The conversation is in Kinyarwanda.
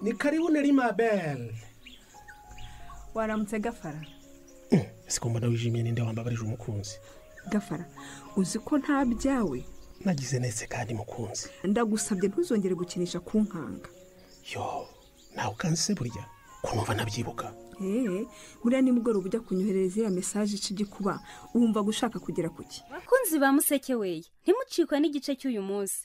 Ni karibu Nelima Bell. waramutse gafara Sikumva wishimiye ninde wambabarije umukunzi. gafara uzi ko nta byawe Nagize nese kandi mukunzi. ndagusabye ntuzongere gukinisha ku nkanga Yo, nawe ukanse burya. Kunumva nabyibuka. eee buriya nimugoroba ujya kunyoherereza iriya mesaje ica igikuba wumva gushaka kugera ku ki bakunzi ba museke weya ntimucikwe n'igice cy'uyu munsi